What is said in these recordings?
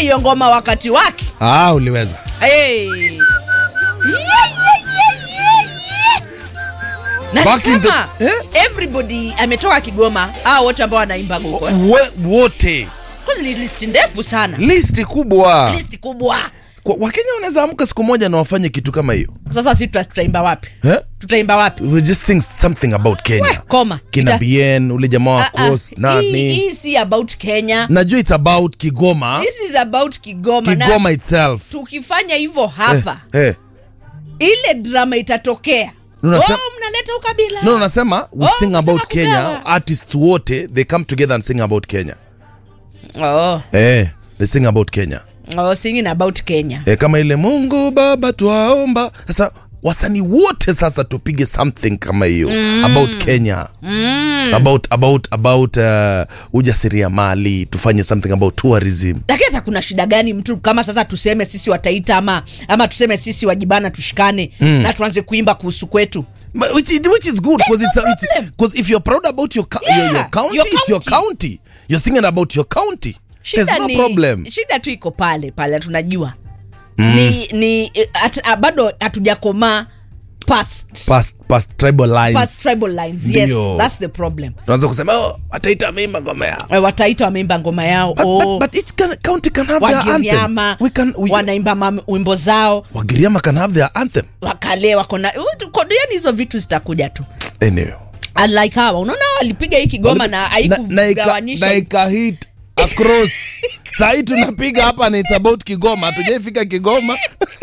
hiyo ngoma wakati wake Ah, uliweza. hey. yeah, yeah, yeah, yeah, yeah. na Back in the- kama eh? everybody ametoka Kigoma hao wote ambao wanaimba gogo We, wote Cause ni list ndefu sana listi kubwa. list kubwa Kwa- Wakenya wanaweza amka siku moja na wafanye kitu kama hiyo. sasa si tuta- tutaimba wapi Eh? tutaimba wapi We just sing something about We, Kenya. koma Kina Ita- Bien, ule jamaa wa Ah, ah. Cross, Hii- nani? hii si about Kenya Najua it's about Kigoma. this is about Kigoma, na Kigoma itself. tukifanya hivyo hapa Eh, eh. ile drama itatokea Unasema- oh, mnaleta ukabila No, nasema we Oh, sing mnataka about Kenya. kugawa. Artists wote they come together and sing about Kenya. oh, Eh, they sing about Kenya. oh, singing about Kenya Eh, kama ile Mungu Baba twaomba. Sasa wasanii wote sasa tupige something kama hiyo about Kenya. About about about uh, ujasiriamali, tufanye something about tourism. lakini hata kuna shida gani mtu kama sasa tuseme sisi wataita ama ama tuseme sisi wajibana tushikane na tuanze kuimba kuhusu kwetu But which, is- which is good because There's it's, no it's problem. because if you're proud about your, co- Yeah, your, your county, your it's your county. county. You're singing about your county. There's no ni, problem. shida tu iko pale pale tunajua ni, ni at, a, bado hatujakomaa past, Past past tribal lines. past tribal lines yes Ndio. that's the problem Tunaweza kusema oh, ataita mimba ngoma yao. Eh, wataita wameimba ngoma yao But, oh, but, but each can, county can have their anthem. wagiriama We can we, wanaimba mam- wimbo zao Wagiriama can have their anthem. wakale wako na yani hizo vitu zitakuja tu Anyway. unlike hawa unaona hawa walipiga hii kigoma na na ika- haikugawanisha na ika hit across. Sahii tunapiga hapa na it's about Kigoma. Hatujaifika Kigoma.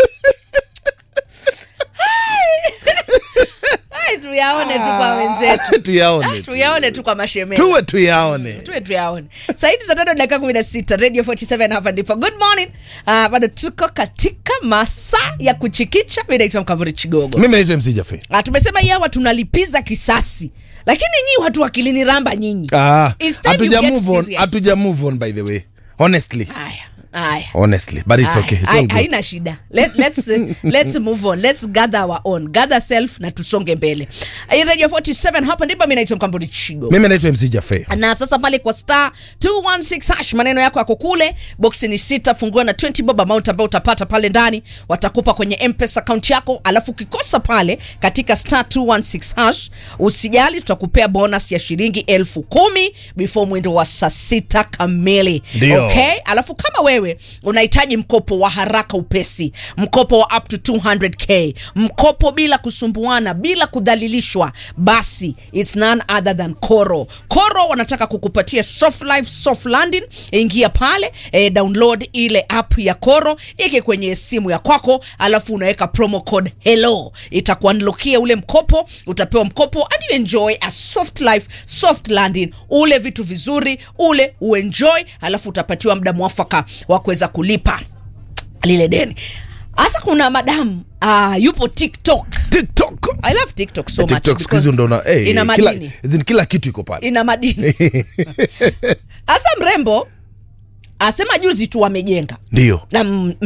Ai, tuyaone tu kwa wenzetu tuyaone. tu. tuyaone tu kwa mashemeji Tuwe tuyaone. tuwe tuyaone saidi saa tano dakika kumi na sita radio 47 hapa ndipo good morning uh, bado tuko katika masaa ya kuchikicha mi naitwa mkavuri chigogo Mimi naitwa MC Jaffe. uh, tumesema yawa tunalipiza kisasi lakini nyi watu wakilini ramba nyinyi Ah, It's time you hatuja get move on. serious. Hatuja move on by the way. Honestly. haya haya Honestly, but it's Haya, okay. It's hai- all good. haina shida Let, let's, uh, let's move on let's gather our own gather self na tusonge mbele Hii radio 47 hapa ndipo mi naitwa mkamburi chigo Mimi naitwa MC Jaffe. na sasa pale kwa star 216 hash maneno yako yako kule boksi ni sita fungua na 20 bob amount ambayo utapata pale ndani watakupa kwenye mpesa account yako alafu ukikosa pale katika star 216 hash usijali tutakupea bonus ya shilingi elfu kumi before mwendo wa saa sita kamili Ndio. okay alafu kama wewe unahitaji mkopo wa haraka upesi mkopo wa up to 200k mkopo bila kusumbuana bila kudhalilishwa basi its none other than koro koro wanataka kukupatia soft life soft landing ingia pale eh, download ile app ya koro ike kwenye simu ya kwako alafu unaweka promo code hello itakuanlokia ule mkopo utapewa mkopo and you enjoy a soft life soft landing ule vitu vizuri ule uenjoy alafu utapatiwa muda mwafaka wa kuweza kulipa lile deni hasa kuna madamu uh, yupo tiktok TikTok. i love tiktok so much TikTok siku hizi because ndo na eh, ina kila, madini as in kila kitu iko pale. ina madini hasa mrembo asema juzi tu wamejenga Ndio. na m-